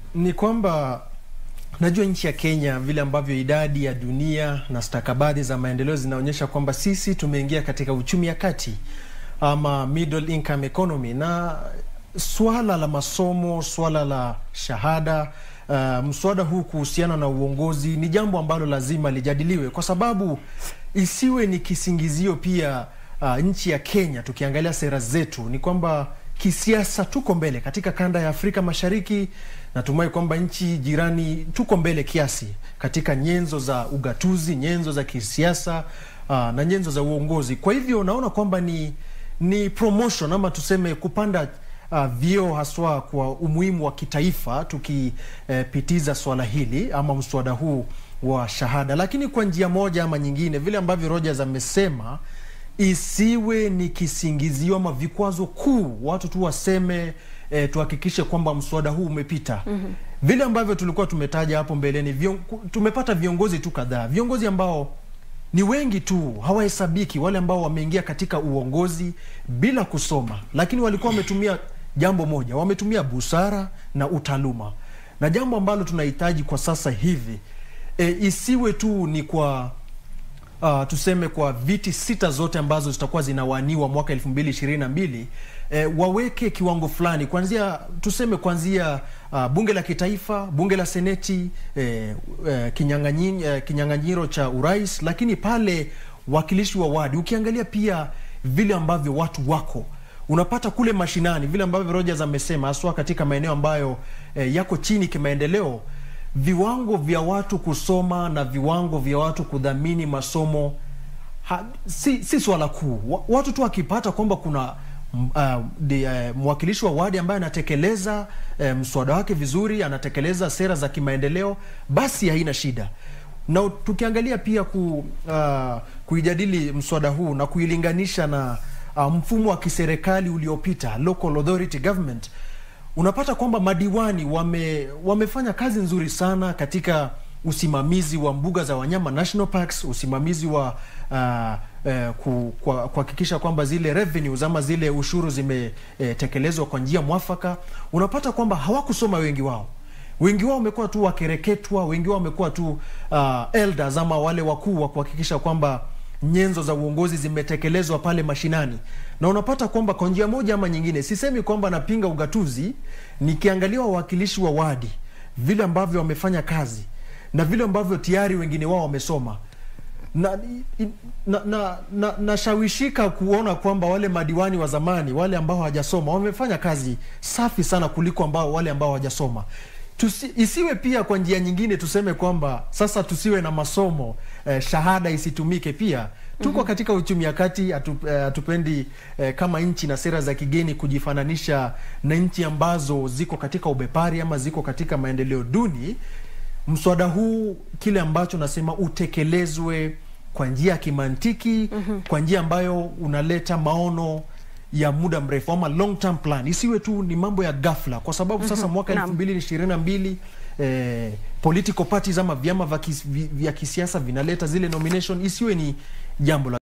ni kwamba najua nchi ya Kenya vile ambavyo idadi ya dunia na stakabadhi za maendeleo zinaonyesha kwamba sisi tumeingia katika uchumi ya kati ama middle income economy, na swala la masomo, swala la shahada uh, mswada huu kuhusiana na uongozi ni jambo ambalo lazima lijadiliwe, kwa sababu isiwe ni kisingizio pia. Uh, nchi ya Kenya tukiangalia sera zetu ni kwamba kisiasa tuko mbele katika kanda ya Afrika Mashariki. Natumai kwamba nchi jirani tuko mbele kiasi katika nyenzo za ugatuzi, nyenzo za kisiasa uh, na nyenzo za uongozi. Kwa hivyo naona kwamba ni ni promotion ama tuseme kupanda uh, vyeo haswa kwa umuhimu wa kitaifa tukipitiza uh, swala hili ama mswada huu wa shahada, lakini kwa njia moja ama nyingine, vile ambavyo Rogers amesema isiwe ni kisingizio ama vikwazo kuu, watu tu waseme e, tuhakikishe kwamba mswada huu umepita. mm -hmm. Vile ambavyo tulikuwa tumetaja hapo mbeleni, vion, tumepata viongozi tu kadhaa, viongozi ambao ni wengi tu, hawahesabiki, wale ambao wameingia katika uongozi bila kusoma, lakini walikuwa wametumia jambo moja, wametumia busara na utaaluma, na jambo ambalo tunahitaji kwa sasa hivi e, isiwe tu ni kwa Uh, tuseme kwa viti sita zote ambazo zitakuwa zinawaniwa mwaka elfu mbili ishirini na mbili eh, waweke kiwango fulani kuanzia tuseme kuanzia uh, bunge la kitaifa, bunge la seneti, eh, eh, kinyang'anyi, eh, kinyang'anyiro cha urais, lakini pale wakilishi wa wadi, ukiangalia pia vile ambavyo watu wako unapata kule mashinani, vile ambavyo Rogers amesema, haswa katika maeneo ambayo eh, yako chini kimaendeleo viwango vya watu kusoma na viwango vya watu kudhamini masomo ha, si, si swala kuu. Watu tu wakipata kwamba kuna uh, de, uh, mwakilishi wa wadi ambaye anatekeleza uh, mswada wake vizuri, anatekeleza sera za kimaendeleo, basi haina shida. Na tukiangalia pia ku, uh, kuijadili mswada huu na kuilinganisha na uh, mfumo wa kiserikali uliopita, local authority government unapata kwamba madiwani wame, wamefanya kazi nzuri sana katika usimamizi wa mbuga za wanyama national parks, usimamizi wa uh, uh, kuhakikisha kwamba zile revenues ama zile ushuru zimetekelezwa uh, kwa njia mwafaka. Unapata kwamba hawakusoma wengi wao, wengi wao wamekuwa tu wakereketwa, wengi wao wamekuwa tu uh, elders ama wale wakuu wa kuhakikisha kwamba nyenzo za uongozi zimetekelezwa pale mashinani, na unapata kwamba kwa njia moja ama nyingine, sisemi kwamba napinga ugatuzi, nikiangalia wawakilishi wa wadi vile ambavyo wamefanya kazi na vile ambavyo tayari wengine wao wamesoma na nashawishika na, na, na kuona kwamba wale madiwani wa zamani wale ambao hawajasoma wamefanya kazi safi sana kuliko ambao wale ambao hawajasoma. Tusi, isiwe pia kwa njia nyingine tuseme kwamba sasa tusiwe na masomo eh, shahada isitumike pia. Tuko mm -hmm. katika uchumi ya kati, hatupendi eh, eh, kama nchi na sera za kigeni kujifananisha na nchi ambazo ziko katika ubepari ama ziko katika maendeleo duni. Mswada huu kile ambacho nasema utekelezwe kwa njia ya kimantiki mm -hmm. kwa njia ambayo unaleta maono ya muda mrefu ama long term plan, isiwe tu ni mambo ya ghafla, kwa sababu sasa mwaka elfu mbili ishirini na mbili eh, political parties ama vyama vya kisiasa vinaleta zile nomination, isiwe ni jambo la